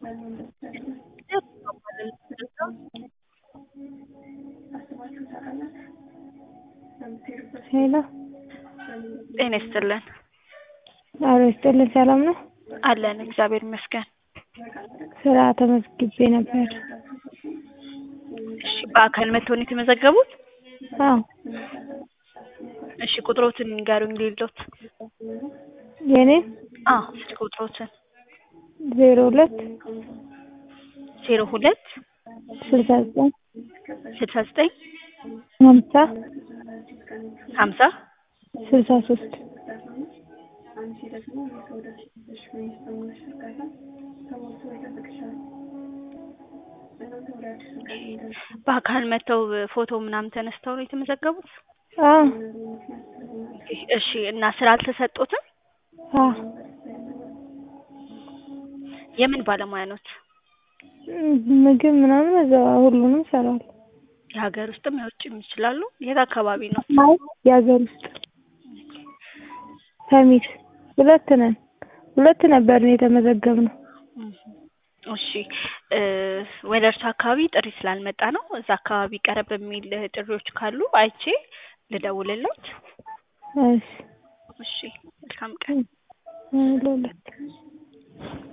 ሄሎ ጤና ይስጥልን። አሎ ይስጥልን። ሰላም ነው? አለን እግዚአብሔር ይመስገን። ስራ ተመዝግቤ ነበር። እሺ በአካል መጥተው ነው የተመዘገቡት? አዎ እሺ ቁጥሮትን ንገሩኝ ልይሎት። የኔን አዎ ስልክ ቁጥሮትን ዜሮ ሁለት ዜሮ ሁለት ስልሳ ዘጠኝ ስልሳ ዘጠኝ ሀምሳ ሀምሳ ስልሳ ሶስት በአካል መጥተው ፎቶ ምናምን ተነስተው ነው የተመዘገቡት? አዎ እሺ እና ስራ አልተሰጦትም? አዎ የምን ባለሙያ ኖት? ምግብ ምናምን እዛ ሁሉንም እሰራለሁ። የሀገር ውስጥም የውጭም ይችላሉ? የት አካባቢ ነው? አይ የሀገር ውስጥ ሰሚት ሁለት ነን። ሁለት ነበርን የተመዘገብነው። እሺ ወደ እርሱ አካባቢ ጥሪ ስላልመጣ ነው። እዛ አካባቢ ቀረብ የሚል ጥሪዎች ካሉ አይቼ ልደውልልዎት። እሺ እሺ መልካም ቀን። ለሁለት